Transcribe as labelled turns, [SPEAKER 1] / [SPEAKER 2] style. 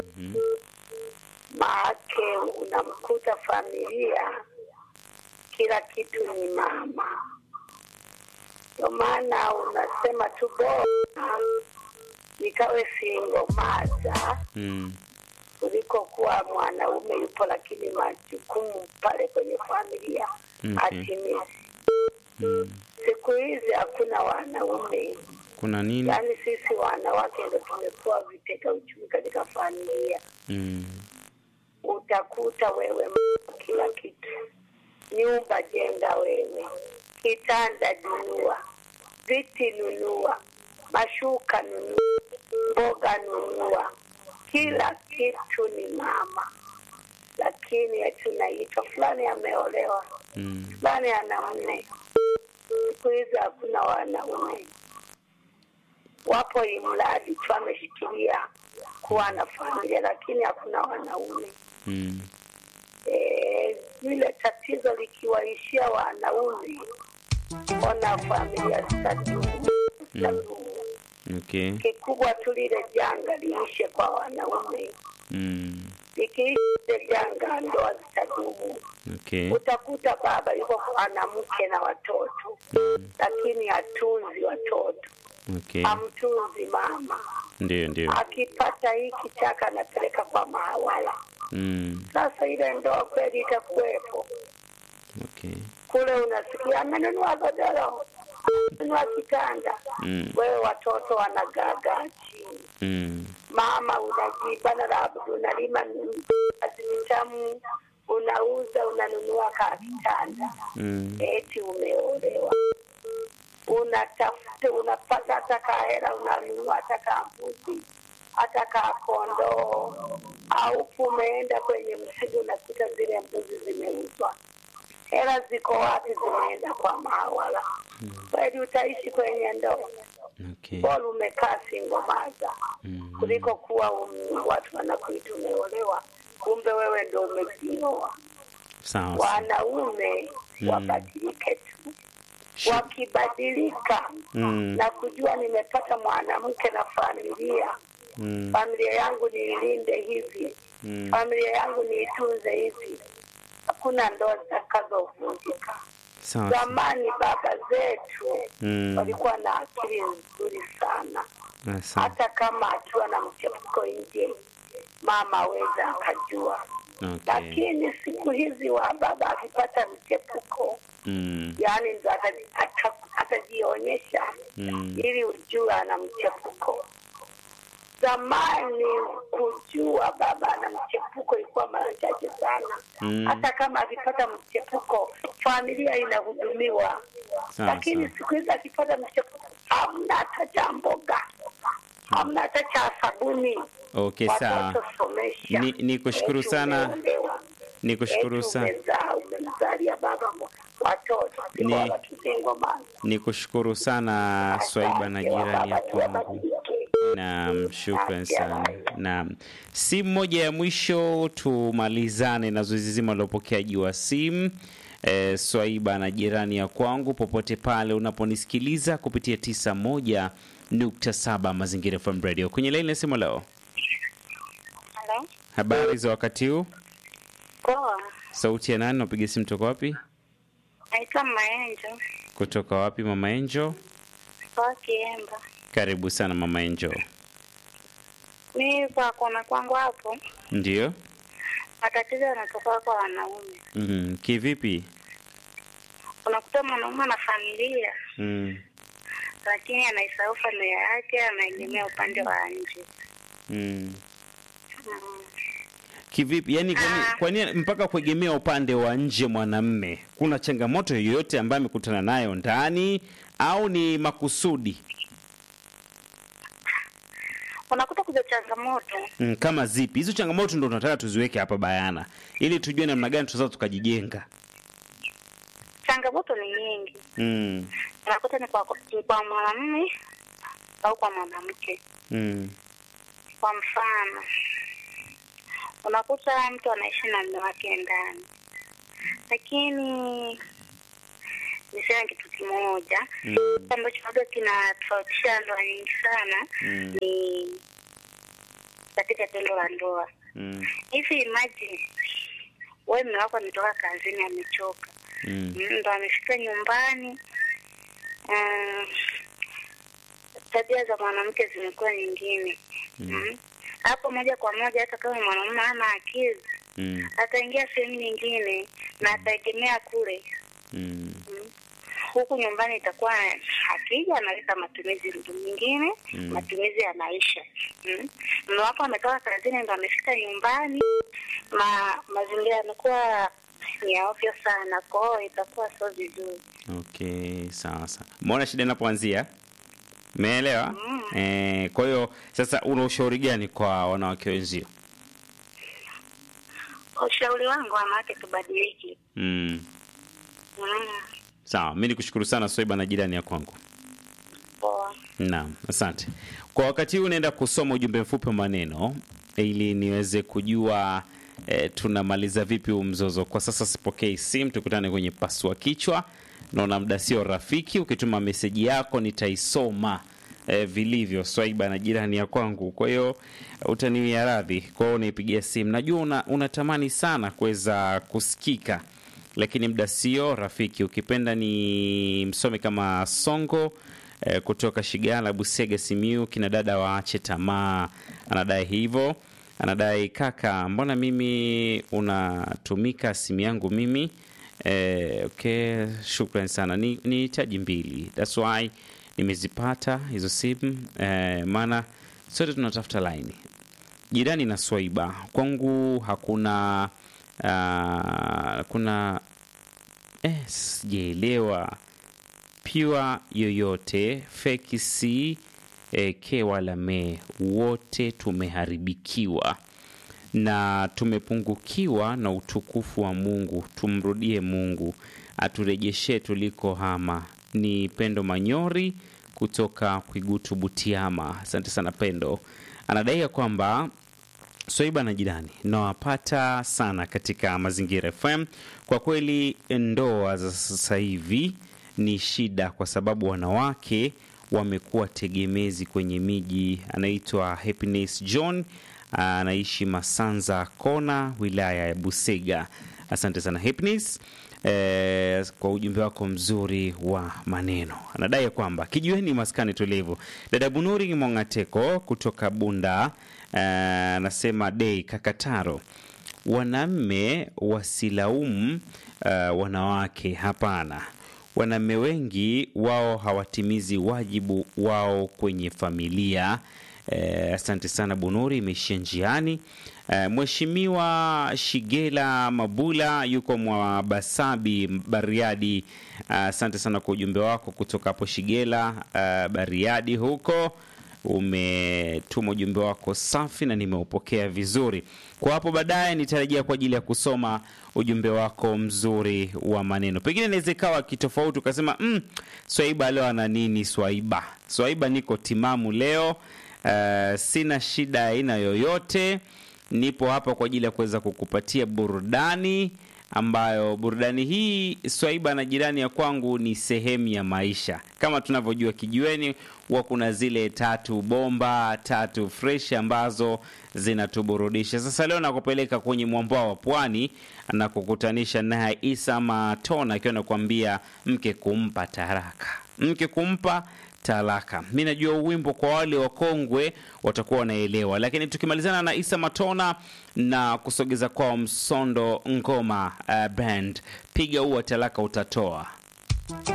[SPEAKER 1] Mhm.
[SPEAKER 2] maake unamkuta familia kila kitu ni mama, ndio maana unasema tu bora nikawe single mother
[SPEAKER 1] Mm.
[SPEAKER 2] kuliko kuwa mwanaume yupo, lakini majukumu pale kwenye familia
[SPEAKER 1] Okay.
[SPEAKER 2] hatimizi.
[SPEAKER 1] Mm.
[SPEAKER 2] Siku hizi hakuna wanaume,
[SPEAKER 1] Kuna nini?
[SPEAKER 2] yaani sisi wanawake ndo tumekuwa vitega uchumi katika familia.
[SPEAKER 1] Mm.
[SPEAKER 2] Utakuta wewe m- kila kitu, nyumba jenga wewe, kitanda nunua, viti nunua, mashuka nunua, mboga nunua, kila kitu ni mama. Lakini tunaitwa fulani ameolewa,
[SPEAKER 1] Mm.
[SPEAKER 2] fulani ana mme. Siku hizi hakuna wanaume, wapo imradi tu ameshikilia kuwa na familia, lakini hakuna wanaume.
[SPEAKER 1] Mm.
[SPEAKER 2] Eh, lile tatizo likiwaishia wanaume, ona familia zitadumu zitadumu.
[SPEAKER 1] Okay.
[SPEAKER 2] Kikubwa tu lile janga liishe kwa wanaume,
[SPEAKER 1] Mm.
[SPEAKER 2] likiisha lile janga ndoa zitadumu.
[SPEAKER 1] Okay.
[SPEAKER 2] Utakuta baba yuko ana mke na watoto, lakini hatunzi watoto,
[SPEAKER 1] Okay.
[SPEAKER 2] hamtunzi mama.
[SPEAKER 1] Ndio, ndio.
[SPEAKER 2] Akipata hiki chaka anapeleka kwa mahawala.
[SPEAKER 1] Mm.
[SPEAKER 2] Sasa ile ndoa kweli itakuwepo?
[SPEAKER 1] Okay.
[SPEAKER 2] kule unasikia amenunua godoro, amenunua kitanda,
[SPEAKER 1] Mm.
[SPEAKER 2] wewe watoto wanagagaa chini,
[SPEAKER 1] Mm.
[SPEAKER 2] mama unajibana, labda unalima viazi vitamu, unauza, unanunua kaa kitanda,
[SPEAKER 1] Mm.
[SPEAKER 2] eti umeolewa, unatafuta unapata hata kahera, unanunua hata kaa mbuzi hata kaa kondoo, au umeenda kwenye msitu unakuta zile mbuzi zimeuzwa hela ziko wapi? Zimeenda kwa mahawala. Kweli utaishi kwenye ndoa?
[SPEAKER 1] Okay.
[SPEAKER 2] Bora umekaa singomaza
[SPEAKER 1] Mm.
[SPEAKER 2] kuliko kuwa um, watu wanakuita umeolewa, kumbe wewe ndo umejioa.
[SPEAKER 1] Sawa. sawa.
[SPEAKER 2] Wanaume
[SPEAKER 1] Mm.
[SPEAKER 2] wabadilike tu, wakibadilika
[SPEAKER 1] Mm.
[SPEAKER 2] na kujua nimepata mwanamke na familia,
[SPEAKER 1] Mm.
[SPEAKER 2] familia yangu niilinde hivi,
[SPEAKER 1] Mm.
[SPEAKER 2] familia yangu niitunze hivi, hakuna ndoa zitakazovunjika.
[SPEAKER 1] Sawa. sawa.
[SPEAKER 2] Zamani baba zetu
[SPEAKER 1] Mm.
[SPEAKER 2] walikuwa na akili nzuri sana,
[SPEAKER 1] Asante.
[SPEAKER 2] hata kama akiwa na mchepuko nje, mama aweza akajua.
[SPEAKER 1] Okay.
[SPEAKER 2] Lakini siku hizi wa baba akipata mchepuko,
[SPEAKER 1] Mm.
[SPEAKER 2] yaani ndo ata- ata- atajionyesha
[SPEAKER 1] Mm.
[SPEAKER 2] ili ujue ana mchepuko. Zamani kujua baba ana mchepuko ilikuwa mara chache sana.
[SPEAKER 1] Mm.
[SPEAKER 2] Hata kama akipata mchepuko, familia inahudumiwa.
[SPEAKER 1] Sawa,
[SPEAKER 2] Lakini
[SPEAKER 1] sawa.
[SPEAKER 2] siku hizi akipata mchepuko, hamna hata cha mboga, hamna hata cha sabuni.
[SPEAKER 1] Okay, sawa.
[SPEAKER 2] Watoto somesha.
[SPEAKER 1] Ni- nikushukuru
[SPEAKER 2] Eti
[SPEAKER 1] sana.
[SPEAKER 2] umeolewa.
[SPEAKER 1] Nikushukuru
[SPEAKER 2] Eti
[SPEAKER 1] sana.
[SPEAKER 2] umezaa, umemzalia baba mo- watoto
[SPEAKER 1] Ni-
[SPEAKER 2] bora tusingo mama.
[SPEAKER 1] Nikushukuru sana Swaiba na jirani ya kwangu.
[SPEAKER 2] Wabadilike.
[SPEAKER 1] Naam, shukran sana. Naam, simu moja ya mwisho tumalizane na zoezi zima la upokeaji wa simu. E, Swaiba na jirani ya kwangu, popote pale unaponisikiliza kupitia 91.7 Mazingira FM Radio. Kwenye laini ya simu leo,
[SPEAKER 3] Halo.
[SPEAKER 1] habari za wakati huu?
[SPEAKER 3] Poa.
[SPEAKER 1] Sauti ya nani? Napiga simu toka wapi?
[SPEAKER 3] Naitwa Maenjo.
[SPEAKER 1] Kutoka wapi, Mama Enjo?
[SPEAKER 3] Poa Kiemba.
[SPEAKER 1] Karibu sana Mama Enjo.
[SPEAKER 3] Mi kwa kuona kwangu hapo
[SPEAKER 1] Ndio.
[SPEAKER 3] matatizo yanatoka kwa wanaume.
[SPEAKER 1] Mhm. Kivipi?
[SPEAKER 3] Unakuta mwanaume ana familia
[SPEAKER 1] Mm.
[SPEAKER 3] lakini anaisahau familia yake, anaegemea upande wa nje.
[SPEAKER 1] Mm.
[SPEAKER 3] Mm.
[SPEAKER 1] Kivipi? Yani kwani,
[SPEAKER 3] Ah.
[SPEAKER 1] kwani mpaka kuegemea upande wa nje mwanamme, kuna changamoto yoyote ambayo amekutana nayo ndani au ni makusudi?
[SPEAKER 3] Unakuta kuja changamoto
[SPEAKER 1] Mm, kama zipi? Hizo changamoto ndo tunataka tuziweke hapa bayana ili tujue namna gani tunaweza tukajijenga.
[SPEAKER 3] changamoto ni nyingi,
[SPEAKER 1] Mm.
[SPEAKER 3] unakuta ni kwa, ni kwa mwanamume au kwa mwanamke.
[SPEAKER 1] Mm.
[SPEAKER 3] Kwa mfano, unakuta mtu anaishi na mume wake ndani, lakini niseme kitu kimoja
[SPEAKER 1] Mm.
[SPEAKER 3] ambacho labda kinatofautisha ndoa nyingi sana
[SPEAKER 1] Mm.
[SPEAKER 3] ni katika tendo la ndoa.
[SPEAKER 1] Mm.
[SPEAKER 3] Hivi imagine wewe mume wako ametoka kazini amechoka,
[SPEAKER 1] Mm.
[SPEAKER 3] Mm, ndo amefika nyumbani mm, tabia za mwanamke zimekuwa nyingine Mm. hapo moja kwa moja, hata kama mwanamume hana akili
[SPEAKER 1] Mm.
[SPEAKER 3] ataingia sehemu nyingine na ataegemea kule
[SPEAKER 1] Mm.
[SPEAKER 3] huku nyumbani itakuwa akija analeta matumizi mtu mwingine
[SPEAKER 1] Mm.
[SPEAKER 3] matumizi ya maisha mm. mume wako ametoka kazini ndo amefika nyumbani ma mazingira yamekuwa ni ya ovyo sana kwao itakuwa sio vizuri
[SPEAKER 1] Okay, sawa sawa. Umeona shida inapoanzia? Umeelewa?
[SPEAKER 3] Mm.
[SPEAKER 1] Eh, kwa hiyo sasa una ushauri gani kwa wanawake wenzio?
[SPEAKER 3] ushauri wangu wanawake tubadiliki
[SPEAKER 1] Mm.
[SPEAKER 3] mm.
[SPEAKER 1] Sawa, mi nikushukuru sana Swaiba na jirani ya kwangu.
[SPEAKER 3] poa
[SPEAKER 1] Naam, asante. Kwa wakati huu naenda kusoma ujumbe mfupi wa maneno ili niweze kujua eh, tunamaliza vipi huu mzozo. Kwa sasa sipokei simu, tukutane kwenye pasua kichwa. Naona muda sio rafiki. Ukituma meseji yako nitaisoma eh, vilivyo, Swaiba na jirani ya kwangu. Kwa hiyo utaniwia radhi. Kwa hiyo unaipigia simu, najua una, unatamani sana kuweza kusikika lakini muda sio rafiki. Ukipenda ni msome kama Songo eh, kutoka Shigala, Busega, Simiu. Kina dada waache tamaa, anadai hivyo. Anadai kaka, mbona mimi unatumika simu yangu mimi eh, okay, shukran sana. Ni, ni taji mbili, that's why nimezipata hizo simu eh, maana sote tunatafuta laini jirani na Swaiba kwangu hakuna uh, kuna eh, sijaelewa pure yoyote feki si eh, ke wala me, wote tumeharibikiwa na tumepungukiwa na utukufu wa Mungu. Tumrudie Mungu aturejeshe tuliko hama. Ni Pendo Manyori kutoka Kwigutu, Butiama. Asante sana Pendo. Anadai ya kwamba Swaiba na jirani nawapata sana katika Mazingira FM. Kwa kweli, ndoa za sasa hivi ni shida, kwa sababu wanawake wamekuwa tegemezi kwenye miji. Anaitwa Happiness John, anaishi Masanza Kona, wilaya ya Busega. Asante sana Happiness eh, kwa ujumbe wako mzuri wa maneno. Anadai ya kwamba kijiweni maskani tulivu. Dada Bunuri Mongateko kutoka Bunda anasema dei kakataro wanaume wasilaumu uh, wanawake. Hapana, wanaume wengi wao hawatimizi wajibu wao kwenye familia. Eh, asante sana Bunuri, imeishia njiani. Eh, Mheshimiwa Shigela Mabula yuko mwa Basabi Bariadi. Asante sana kwa ujumbe wako kutoka hapo Shigela, eh, Bariadi huko umetuma ujumbe wako safi na nimeupokea vizuri. Kwa hapo baadaye nitarejea kwa ajili ya kusoma ujumbe wako mzuri wa maneno. Pengine inaweza ikawa kitofauti, ukasema mm, Swaiba leo ana nini? Swaiba, Swaiba niko timamu leo. Uh, sina shida aina yoyote, nipo hapa kwa ajili ya kuweza kukupatia burudani ambayo burudani hii Swaiba na jirani ya kwangu ni sehemu ya maisha. Kama tunavyojua kijiweni, huwa kuna zile tatu bomba tatu fresh ambazo zinatuburudisha. Sasa leo nakupeleka kwenye mwambao wa pwani na kukutanisha naye Isa Matona akiwa nakwambia mke kumpa taraka, mke kumpa talaka. Mi najua wimbo kwa wale wakongwe watakuwa wanaelewa, lakini tukimalizana na Isa Matona na kusogeza kwao Msondo Ngoma uh, band, piga huo talaka utatoa